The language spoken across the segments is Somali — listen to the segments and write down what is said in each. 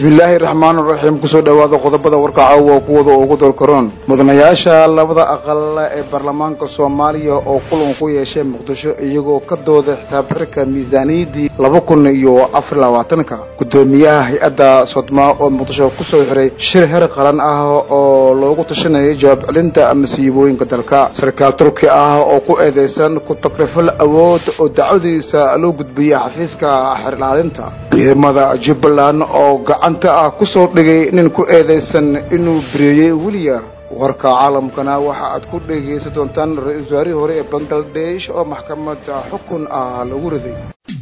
bismillaahi raxmaan raxiim kusoo dhowaada qodobada warka caawa kuwada ugu dalkaroon mudanayaasha labada aqal ee baarlamaanka soomaaliya oo kulan ku yeeshay muqdisho iyagoo ka dooda xisaab xirka miisaaniyaddii laba kun iyo afar labaatanka guddoomiyaha hay-adda sodmaa oo muqdisho kusoo xiray shir heer qaran ah oo loogu tashanayay jawaab celinta masiibooyinka dalka sarkaal turki ah oo ku eedeysan ku takrifal awood oo dacwadiisa loo gudbiyey xafiiska xerilaalinta ciidamada jubbaland oo gacanta ah kusoo dhigay nin ku eedeysan inuu bireeyey wiliyar warka caalamkana waxa aad ku dhegaysan doontaan ra-iisul wasaarihii hore ee bangladesh oo maxkamada xukun ah lagu riday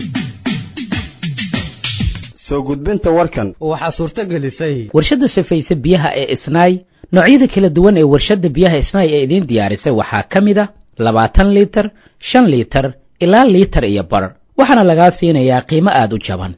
soo gudbinta warkan waxaa suurto gelisay warshadda safayse biyaha ee isnaay noocyada kala duwan ee warshadda biyaha isnaay ee idiin diyaarisay waxaa ka mid a labaatan liitar shan liitar ilaa liitar iyo bar waxaana lagaa siinayaa qiimo aada u jaban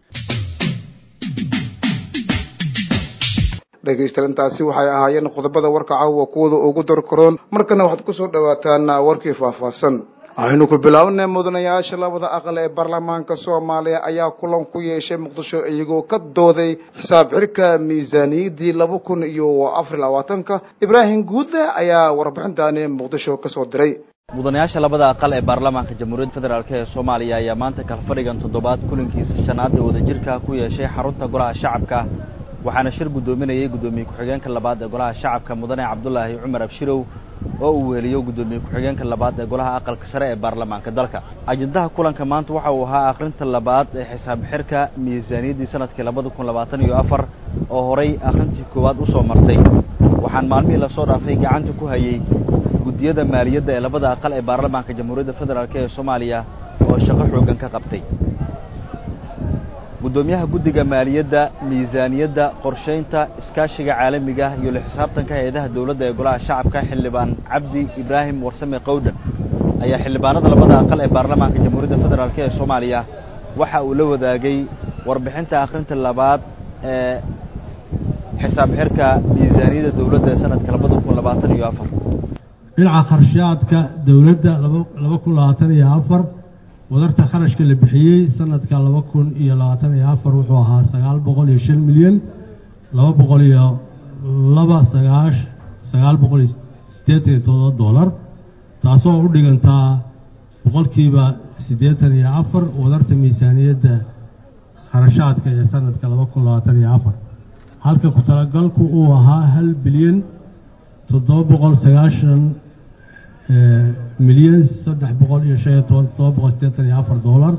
dhegaystayaal intaasi waxay ahaayeen qodobada warka caawa kuwada ugu darkaroon markana waxaad kusoo dhawaataan warkii faahfaahsan waxaynu ku bilaabnay mudanayaasha labada aqal ee baarlamaanka soomaaliya ayaa kulan ku yeeshay muqdisho iyagoo ka dooday xisaab xirka miisaaniyaddii laba kun iyo afar labaatanka ibraahim guudle ayaa warbixintaani muqdisho kasoo diray mudanayaasha labada aqal ee baarlamaanka jamhuuriyadda federaalk ee soomaaliya ayaa maanta kalfadhigan toddobaad kulankiisa shanaad ee wadajirka ku yeeshay xarunta golaha shacabka waxaana shir guddoominayay guddoomiye ku-xigeenka labaad ee golaha shacabka mudane cabdulaahi cumar abshirow oo uu weheliyo guddoomiye ku-xigeenka labaad ee golaha aqalka sare ee baarlamaanka dalka ajendaha kulanka maanta waxa uu ahaa akhrinta labaad ee xisaab xirka miisaaniyaddii sanadkii labada kun labaatan iyo afar oo horay akhrintii koowaad usoo martay waxaan maalmihii lasoo dhaafay gacanta ku hayay guddiyada maaliyadda ee labada aqal ee baarlamaanka jamhuuriyadda federaalk ee soomaaliya oo shaqo xoogan ka qabtay guddoomiyaha guddiga maaliyadda miisaaniyadda qorshaynta iskaashiga caalamiga iyo la xisaabtanka hay-adaha dowladda ee golaha shacabka xildhibaan cabdi ibraahim warsame qowdhan ayaa xildhibaanada labada aqal ee baarlamaanka jamhuuriyadda federaalk ee soomaaliya waxa uu la wadaagay warbixinta akhrinta labaad ee xisaab xirka miisaaniyadda dowladda ee sanadka labada kun labaatan iyo afar dhinaca kharshaadka dowladda laba kun labaatan iyo afar wadarta kharashka la bixiyey sanadka laba kun iyo labaatan iyo afar wuxuu ahaa sagaal boqol iyo shan milyan laba boqol iyo laba sagaash sagaal boqol iyo siddeetan iyo todoba dollar taasoo u dhigantaa boqolkiiba siddeetan iyo afar wadarta miisaaniyadda kharashaadka ee sanadka laba kun labaatan iyo afar halka ku talagalku uu ahaa hal bilyan toddoba boqol sagaashan milyan saddex boqol iyo shan iyo toban todoba boqol siddeetan iyo afar dollar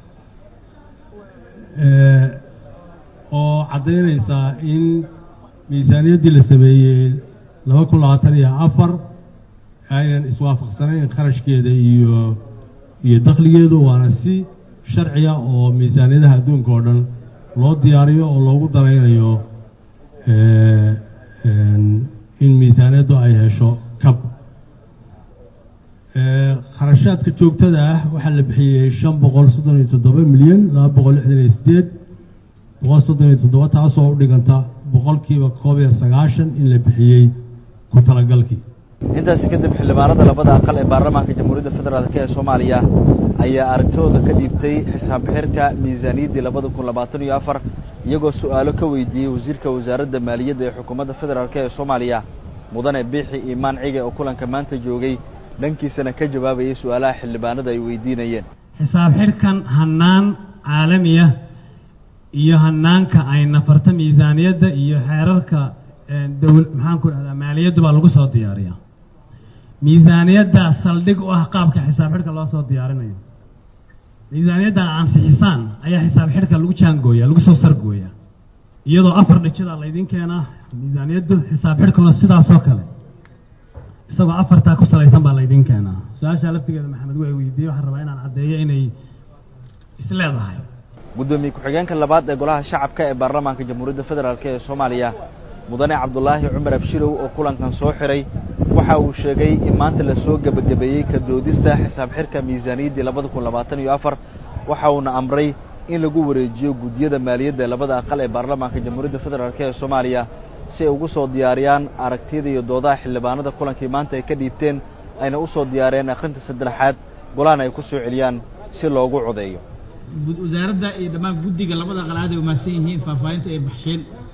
oo caddaynaysaa in miisaaniyaddii la sameeyey laba kun labaatan iyo afar aynan iswaafaqsanayn kharashkeeda iyo iyo dakhligeedu waana si sharciga oo miisaaniyadaha adduunka oo dhan loo diyaariyo oo loogu daraynayo in miisaaniyaddu ay hesho kab kharashaadka joogtada ah waxaa la bixiyey shan boqol soddon iyo toddoba milyan laba boqol lixdan iyo sideed boqol soddon iyo toddoba taasoo u dhiganta boqolkiiba koob iyo sagaashan in la bixiyey ku talagalkii intaasi kadib xildhibaanada labada aqal ee baarlamaanka jamhuuriyadda federaalk ee soomaaliya ayaa aragtidooda ka dhiibtay xisaab xirka miisaaniyaddii labada kun labaatan iyo afar iyagoo su-aalo ka weydiiyey wasiirka wasaaradda maaliyadda ee xukuumadda federaalk ee soomaaliya mudane biixi iimaan cige oo kulanka maanta joogay dhankiisana ka jawaabayay su-aalaha xildhibaanada ay weydiinayeen xisaab xirkan hannaan caalamiya iyo hannaanka ay nafarta miisaaniyadda iyo xeerarka dowl maxaan ku dhahdaa maaliyaddu baa lagu soo diyaariyaa miisaaniyaddaa saldhig u ah qaabka xisaab xidhka loo soo diyaarinayo miisaaniyaddan ansixisaan ayaa xisaab xidhka lagu jaangooya lagu soo sargooya iyadoo afar dhijidaa laydin keenaa miisaaniyaddu xisaab xidhkuna sidaasoo kale isagoo afartaa ku salaysan baa laydin keenaa su-aashaa laftigeeda maxamed way weydiiyey waxaan rabaa inaan caddeeyo inay isleedahay guddoomiye ku-xigeenka labaad ee golaha shacabka ee baarlamaanka jamhuuriyadda federaalk ee soomaaliya mudane cabdulaahi cumar abshirow oo kulankan soo xiray waxa uu sheegay in maanta lasoo gebagabeeyey ka doodista xisaab xirka miisaaniyaddii labada kun labaatan iyo afar waxa uuna amray in lagu wareejiyo guddiyada maaliyadda ee labada aqal ee baarlamaanka jamhuuriyadda federaalk ee soomaaliya si ay ugu soo diyaariyaan aragtiyada iyo doodaha xildhibaanada kulankii maanta ay ka dhiibteen ayna u soo diyaariyeen akhrinta saddexaad golahan ay ku soo celiyaan si loogu codeeyo wasaaradda iyo dhammaan guddiga labada qalaad ay umaadsan yihiin faahfaahinta ay baxsheen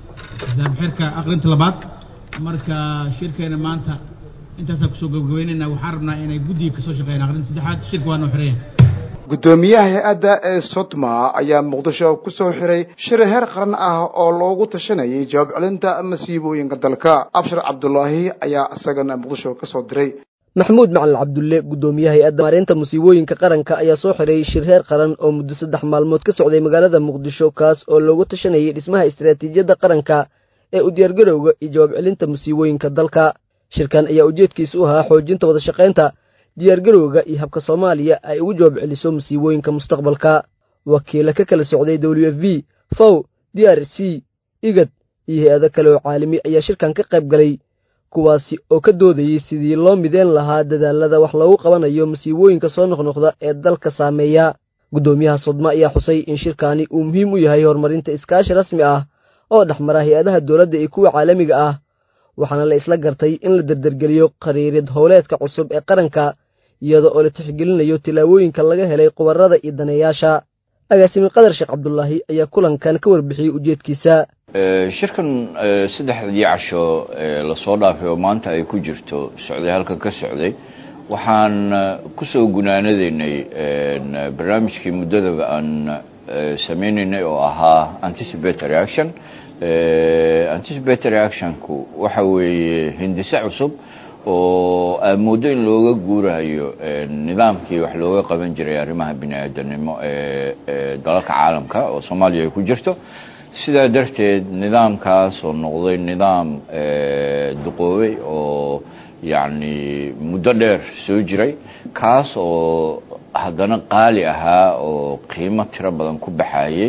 xisaab xirka aqrinta labaad marka shirkeena maanta intaasaa kusoo gabagabeynayna waxaan rabnaa inay guddiga kasoo shaqeeyaan aqrinta saddexaad shirka waa noo xiraya guddoomiyaha hay-adda ee sodma ayaa muqdisho ku soo xiray shir heer qaran ah oo loogu tashanayay jawaab celinta masiibooyinka dalka abshir cabdulaahi ayaa isagana muqdisho ka soo diray maxamuud macalin cabdulle guddoomiyaha hay-adda maareynta musiibooyinka qaranka ayaa soo xiray shir heer qaran oo muddo saddex maalmood ka socday magaalada muqdisho kaas oo loogu tashanayay dhismaha istaraatiijiyadda qaranka ee u diyaargarowga iyo jawaab celinta musiibooyinka dalka shirkan ayaa ujeedkiisa u ahaa xoojinta wada shaqaynta diyaargarowga iyo habka soomaaliya ay ugu jawaab celiso musiibooyinka mustaqbalka wakiila ka kala socday w f v fow d r c igad iyo hay-ado kale oo caalami ayaa shirkan ka qayb galay kuwaasi oo ka doodayey sidii loo mideen lahaa dadaalada wax loogu qabanayo musiibooyinka soo noqnoqda ee dalka saameeya guddoomiyaha sodma ayaa xusay in shirkaani uu muhiim u yahay horumarinta iskaashi rasmi ah oo dhexmara hay-adaha dowladda iyo kuwa caalamiga ah waxaana la isla gartay in la derdergeliyo qariirad howleedka cusub ee qaranka iyada oo la tixgelinayo tilaabooyinka laga helay qubarada iyo daneeyaasha agaasimi qadar sheekh cabdulaahi ayaa kulankan ka warbixiyey ujeedkiisa shirkan saddexdii casho lasoo dhaafay oo maanta ay ku jirto socday halkan ka socday waxaan kusoo gunaanadaynay barnaamijkii muddadaba aan sameynaynay oo ahaa anticipatory action anticipatory actionku waxa weeye hindise cusub oo aad mooddo in looga guurayo nidaamkii wax looga qaban jiray arrimaha bini aadanimo ee dalalka caalamka oo soomaaliya ay ku jirto sidaa darteed nidaamkaas oo noqday nidaam duqoobay oo yacni muddo dheer soo jiray kaas oo haddana qaali ahaa oo qiimo tiro badan ku baxayey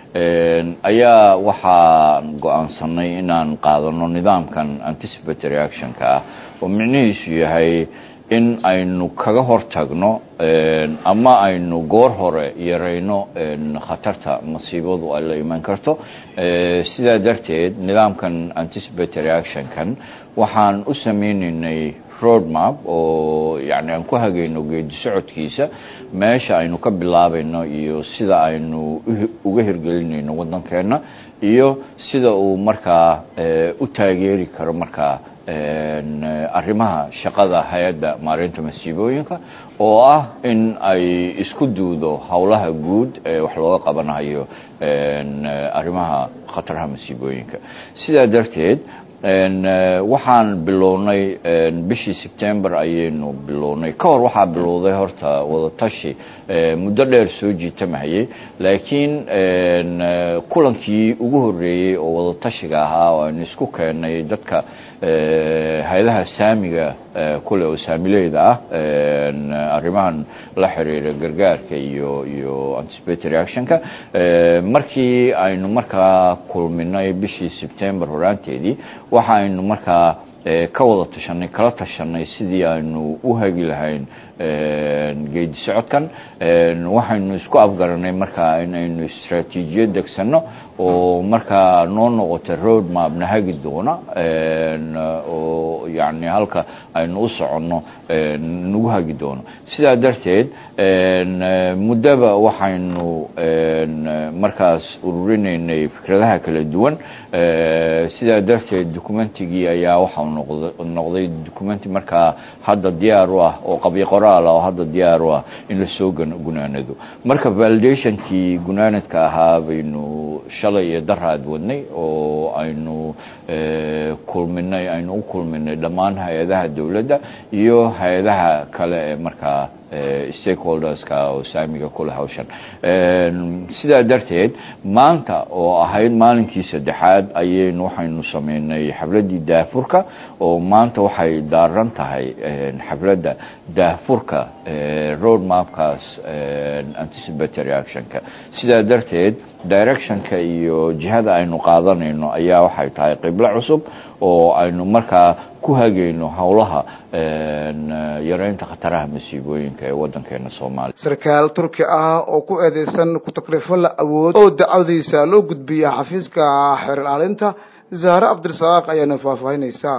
ayaa waxaan go-aansanay inaan qaadano nidaamkan anticipatory actionka ah oo micnihiisu yahay in aynu kaga hortagno ama aynu goor hore yarayno khatarta masiibadu ay la iman karto sidaa darteed nidaamkan anticipatory actionkan waxaan u sameynaynay road map oo yani aan ku hagayno geedi socodkiisa meesha aynu ka bilaabayno iyo sida aynu uga hirgelinayno waddankeena iyo sida uu markaa u taageeri karo markaa arrimaha shaqada hay-adda maareynta masiibooyinka oo ah in ay isku duudo howlaha guud ee wax looga qabanayo arrimaha khataraha masiibooyinka sidaa darteed waxaan bilownay bishii sebtember ayaynu bilownay ka hor waxaa bilowday horta wadatashi muddo dheer soo jiitamahayay laakiin kulankii ugu horreeyey oo wadatashiga ahaa oo aynu isku keennay dadka hay-adaha saamiga kule oo saamileyda ah arrimahan la xiriira gargaarka iyo iyo anticipatory actionka markii aynu markaa kulminay bishii sebtember horaanteedii waxa aynu markaa ka wada tashanay kala tashanay sidii aynu u hagi lahayn geedi socodkan waxaynu isku afgaranay markaa in aynu istraatiijiyad degsano oo markaa noo noqota road map na hagi doona oo yani halka aynu u soconno nagu hagi doono sidaa darteed muddaba waxaynu markaas ururinaynay fikradaha kala duwan sidaa darteed documentigii ayaa waxau noqday documenti markaa hadda diyaar u ah oo qabyo qoraal ah oo hadda diyaar u ah in lasoo gunaanado marka validationkii gunaanadka ahaa baynu shalay iyo daraad wadnay oo aynu kulminay aynu u kulminay dhammaan hay-adaha dowladda iyo hay-adaha kale ee markaa stakeholderska oo saamiga kule hawshan sidaa darteed maanta oo ahayd maalinkii saddexaad ayaynu waxaynu sameynay xafladdii daafurka oo maanta waxay daaran tahay xafladda daafurka road mapkaas anticipatory actionka sidaa darteed directionka iyo jihada aynu qaadanayno ayaa waxay tahay qiblo cusub oo aynu markaa ku hagayno howlaha yareynta khataraha masiibooyinka ee waddankeena soomaaliya sarkaal turki ah oo ku eedeysan ku takrifo la awood oo dacwadiisa loo gudbiya xafiiska xeer ilaalinta zahre cabdirasaaq ayaana faahfaahinaysaa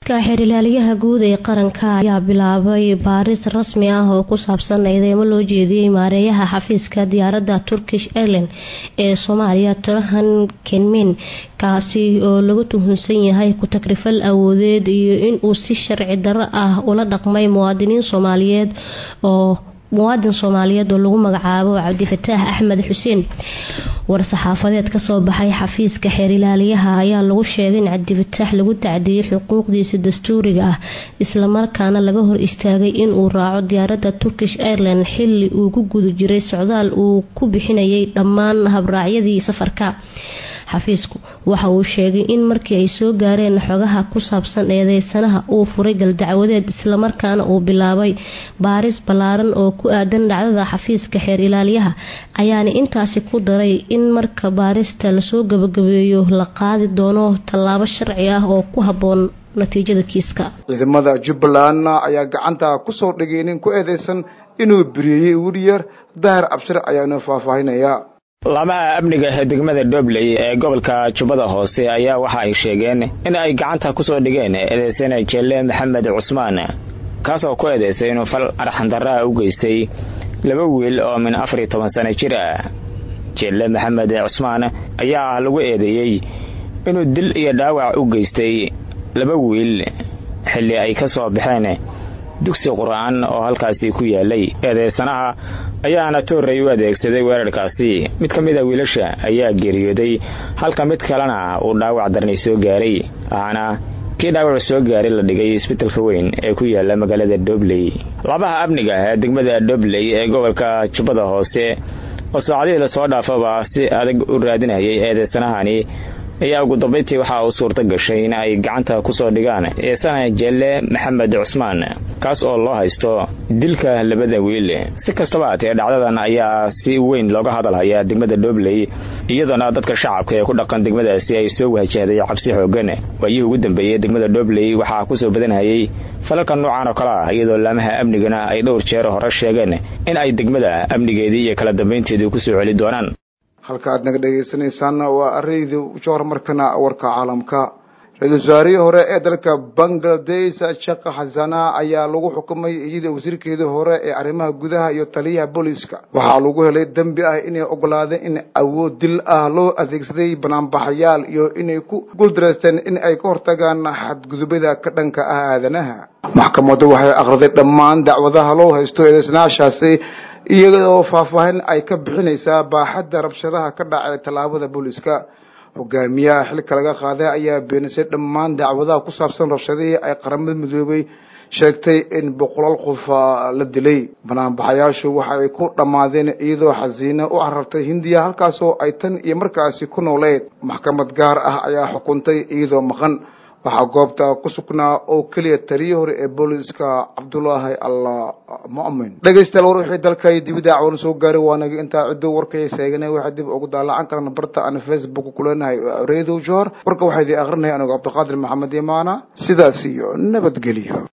xeerilaaliyaha guud ee qaranka ayaa bilaabay baaris rasmi ah oo ku saabsan eedeymo loo jeediyey maareeyaha xafiiska diyaaradda turkish airline ee soomaaliya turahan kenmin kaasi oo lagu tuhunsan yahay ku-tagrifal awoodeed iyo inuu si sharci darro ah ula dhaqmay muwaadiniin soomaaliyeed oo muwaadin soomaaliyeed oo lagu magacaabo cabdifataax axmed xuseen war-saxaafadeed kasoo baxay xafiiska xeerilaaliyaha ayaa lagu sheegay in cabdifataax lagu tacdiyey xuquuqdiisa dastuuriga ah islamarkaana laga hor istaagay inuu raaco diyaaradda turkish airline xili uu ku guda jiray socdaal uu ku bixinayay dhammaan habraacyadii safarka xafiisku waxa uu sheegay in markii ay soo gaareen xogaha ku saabsan eedeysanaha uu furay galdacwadeed islamarkaana uu bilaabay baaris ballaaran oo ku aadan dhacdada xafiiska xeer ilaaliyaha ayaana intaasi ku daray in marka baarista lasoo gabagabeeyo la qaadi doono tallaabo sharci ah oo ku habboon natiijada kiiska ciidamada jubbaland ayaa gacanta kusoo dhigay nin ku eedeysan inuu beriyey wilyar dahar abshir ayaanu faahfaahinaya laamaha amniga ee degmada dobley ee gobolka jubbada hoose ayaa waxa ay sheegeen in ay gacanta kusoo dhigeen eedeysana jelle maxamed cusmaan kaasoo ku eedeysay inuu fal arxandarraa u geystay laba wiil oo min afar iyo toban sano jir ah jelle maxamed cusmaan ayaa lagu eedeeyey inuu dil iyo dhaawac u geystay laba wiil xilli ay ka soo baxeen dugsi qur-aan oo halkaasi ku yaalay eedeysanaha ayaana toorrey u adeegsaday weerarkaasi mid ka mid a wiilasha ayaa geeriyooday halka mid kalena uu dhaawac darnay soo gaaray waxaana kii dhaawac soo gaaray la dhigay isbitalka weyn ee ku yaala magaalada dobley labaha amniga ee degmada dobley ee gobolka jubbada hoose oo saacadihii lasoo dhaafaba si adag u raadinayay eedeysanahani ayaa ugu dambayntii waxaa uu suurto gashay in ay gacanta kusoo dhigaan eesana jelle maxamed cusmaan kaas oo loo haysto dilka labada wiil si kastaba haatee dhacdadan ayaa si weyn looga hadalhayaa degmada dhobley iyadoona dadka shacabka ee ku dhaqan degmadaasi ay soo wahjahday cabsi xoogan waayihii ugu dambeeyey degmada dhobley waxaa kusoo badanhayay falalka noocan oo kale ah iyadoo laamaha amnigana ay dhowr jeer hore sheegeen in ay degmada amnigeedii iyo kala dambaynteedii kusoo celi doonaan halka aad naga dhegaysanaysaana waa arayda johor markana warka caalamka ra-iisul wasaarihii hore ee dalka bangladesh sheekh xasana ayaa lagu xukumay iyada wasiirkeedii hore ee arrimaha gudaha iyo taliyaha booliiska waxaa lagu helay dembi ah inay ogolaadeen in awood dil ah loo adeegsaday banaanbaxayaal iyo inay ku guuldareysteen in ay ka hortagaan xadgudubada ka dhanka ah aadanaha maxkamaddu waxay akhriday dhammaan dacwadaha loo haysto eedeysnaashaasi iyadoo faahfaahin ay ka bixinaysaa baaxadda rabshadaha ka dhacay tallaabada booliiska hogaamiyaha xilka laga qaaday ayaa beenisay dhammaan dacwadaha ku saabsan rabshadihii ay qaramada midoobay sheegtay in boqolaal qof la dilay banaanbaxayaashu waxa ay ku dhammaadeen iyadoo xasiina u carartay hindiya halkaasoo ay tan iyo markaasi ku nooleed maxkamad gaar ah ayaa xukuntay iyadoo maqan waxaa goobta ku sugnaa oo keliya taliyii hore ee booliiska cabdulaahi alla mu'min dhegaystayaal war wixii dalka iyo dibida cawlan soo gaaray waanaga intaa ciddo warkay seeganay waxaa dib ugu daalacan karana barta aan facebook kuleenahay reedow johor warka waxaa idin akrinaya anigo cabdiqaadir maxamed imaana sidaas iyo nabadgelyo